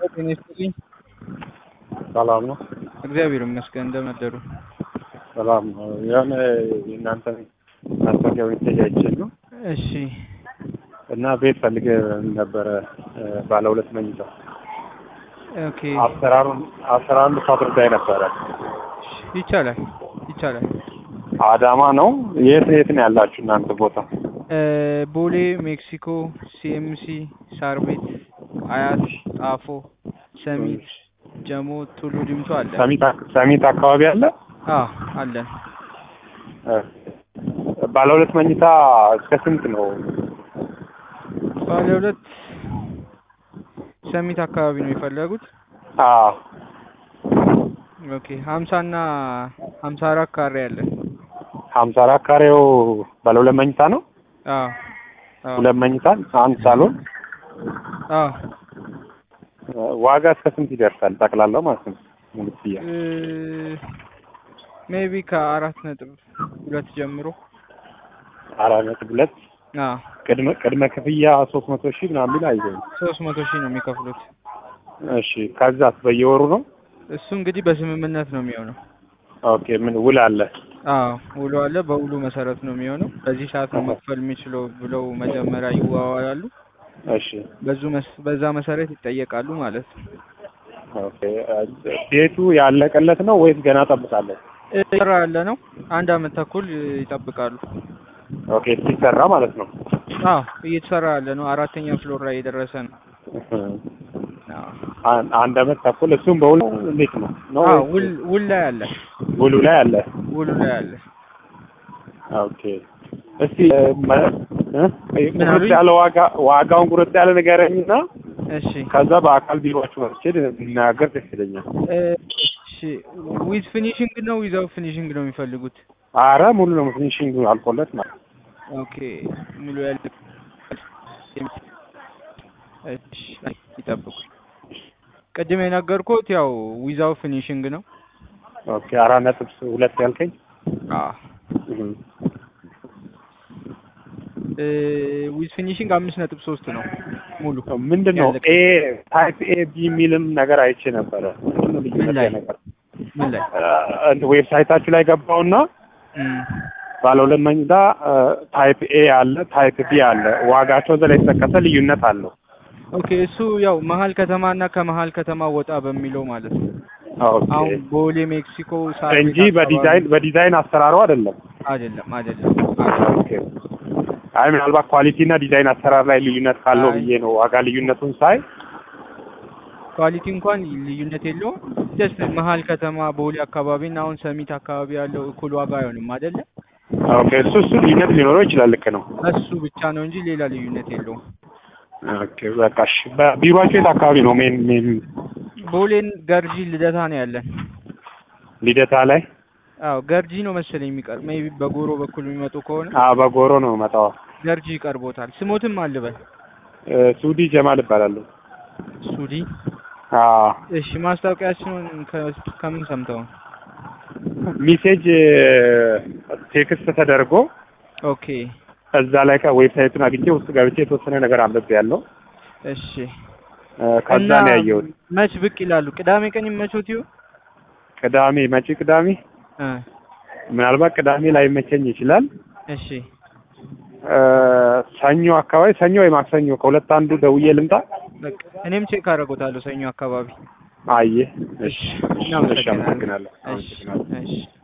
ጤና ይስጥልኝ። ሰላም ነው። እግዚአብሔር ይመስገን። እንደምን አደሩ? ሰላም ነው። የሆነ የእናንተ ማስታወቂያ ሜሴጅ አይቼ ነው እሺ እና ቤት ፈልጌ ነበረ ባለ ሁለት መኝታ ኦኬ አሰራሩን አሰራሩን ልታስረዳኝ ነበረ። ይቻላል ይቻላል። አዳማ ነው። የት የት ነው ያላችሁ እናንተ ቦታ? እ ቦሌ፣ ሜክሲኮ፣ ሲኤምሲ፣ ሳር ቤት፣ አያት፣ ጣፎ፣ ሰሚት፣ ጀሞ፣ ቱሉ ዲምቱ አለ። ሰሚት አክ- ሰሚት አካባቢ አለ። አዎ አለን። እ ባለ ሁለት መኝታ እስከ ስንት ነው? ባለ ሁለት ሰሚት አካባቢ ነው የፈለጉት? አዎ ኦኬ ሀምሳ እና ሀምሳ አራት ካሬ አለን። ሀምሳ አራት ካሬው ባለ ሁለት መኝታ ነው። አዎ አዎ ሁለት መኝታ አንድ ሳሎን አዎ ዋጋ እስከ ስንት ይደርሳል? ጠቅላላው ማለት ነው ሙሉ ክፍያ ሜቢ ከአራት ነጥብ ሁለት ጀምሮ አራት ነጥብ ሁለት አዎ ቅድመ ቅድመ ክፍያ ሶስት መቶ ሺህ ምናምን ቢል አይዘኝ። ሶስት መቶ ሺህ ነው የሚከፍሉት። እሺ ከዛስ በየወሩ ነው? እሱ እንግዲህ በስምምነት ነው የሚሆነው። ኦኬ ምን ውል አለ? አዎ ውሎ አለ። በውሉ መሰረት ነው የሚሆነው። በዚህ ሰዓት ነው መክፈል የሚችለው ብለው መጀመሪያ ይዋዋላሉ። እሺ በዙ መስ- በዛ መሰረት ይጠየቃሉ ማለት ነው። ኦኬ ቤቱ ያለቀለት ነው ወይስ ገና ጠብቃለሁ? እየተሰራ ያለ ነው። አንድ አመት ተኩል ይጠብቃሉ። ኦኬ ሲሰራ ማለት ነው። አዎ እየተሰራ ያለ ነው። አራተኛ ፍሎር ላይ የደረሰ ነው። አዎ አን- አንድ አመት ተኩል እሱም በውል እንዴት ነው ነው አዎ ወይስ ውል ውል ላይ አለ። ውሉ ላይ አለ? ውሉ ላይ አለ። ኦኬ እስቲ እ፣ መ- እ? ምን ቁርጥ አሉኝ? ያለ ዋጋ ዋጋውን ቁርጥ ያለ ንገረኝና እሺ ከዛ በአካል ቢሮአችሁ መጥቼ ብናገር ደስ ይለኛል። እሺ ዊዝ ፊኒሽንግ ነው ዊዛው ፊኒሽንግ ነው የሚፈልጉት? አረ ሙሉ ነው ፊኒሽንግ አልቆለት ማለት ነው። ኦኬ ሙሉ ያለ እሺ ይጠብቁ። ቅድም የነገርኩት ያው ዊዛው ፊኒሽንግ ነው። ኦኬ አራት ነጥብ ሁለት ያልከኝ አዎ እህ። ዊዝ ፊኒሽንግ አምስት ነጥብ ሶስት ነው ሙሉ ምንድን ነው ያለቀ። ኤ ታይፕ ኤ ቢ የሚልም ነገር አይቼ ነበረ። ምንድን ነው ልዩነት ምን ላይ? ነገር ምን ላይ ዌብሳይታችሁ ላይ ገባውና እም፣ ባለ ሁለት መኝታ ታይፕ ኤ አለ፣ ታይፕ ቢ አለ። ዋጋቸው እዛ ላይ የተጠቀሰ ልዩነት አለው። ኦኬ እሱ ያው መሀል ከተማ እና ከመሀል ከተማ ወጣ በሚለው ማለት ነው። ኦኬ አሁን ቦሌ ሜክሲኮ ሳር ቤት እንጂ አካባቢ- በዲዛይን በዲዛይን አሰራሩ አይደለም። አይደለም አይደለም ኦኬ አይ ምናልባት ኳሊቲ እና ዲዛይን አሰራር ላይ ልዩነት ካለው አይ። ብዬ ነው ዋጋ ልዩነቱን ሳይ ኳሊቲ እንኳን ልዩነት የለውም። ጀስት መሀል ከተማ ቦሌ አካባቢ እና አሁን ሰሚት አካባቢ ያለው እኩል ዋጋ አይሆንም አይደለ? ኦኬ እሱ እሱ ልዩነት ሊኖረው ይችላል። ልክ ነው። እሱ ብቻ ነው እንጂ ሌላ ልዩነት የለውም። ኦኬ በቃ እሺ። በቢሮአችሁ የት አካባቢ ነው? ሜን ሜን ቦሌን ገርጂ ልደታ ነው ያለን። ልደታ ላይ አዎ ገርጂ ነው መሰለኝ የሚቀር ሜይ ቢ በጎሮ በኩል የሚመጡ ከሆነ አ በጎሮ ነው መጣው። ገርጂ ይቀርቦታል። ስሞትም አልበል ሱዲ ጀማል እባላለሁ። ሱዲ። አ እሺ ማስታወቂያችንን ከ- ከምን ሰምተው? ሚሴጅ ቴክስት ተደርጎ ኦኬ እዛ ላይ ከዌብሳይቱን አግኝቼ ውስጥ ገብቼ የተወሰነ ነገር አንብቤ ያለው እሺ። ከዛ እና ነው ያየሁት። መች ብቅ ይላሉ? ቅዳሜ ቀን ይመቾት ይሁ ቅዳሜ መጪ ቅዳሜ እ ምናልባት ቅዳሜ ላይ መቸኝ ይችላል። እሺ እ፣ ሰኞ አካባቢ ሰኞ ወይ ማክሰኞ ከሁለት አንዱ ደውዬ ልምጣ። በቃ እኔም ቼክ አደርጎታለሁ ሰኞ አካባቢ። አየ እሺ፣ እሺ፣ እሺ፣ እናመሰግናለን። አመሰግናለሁ። እሺ አመሰግናለሁ። እሺ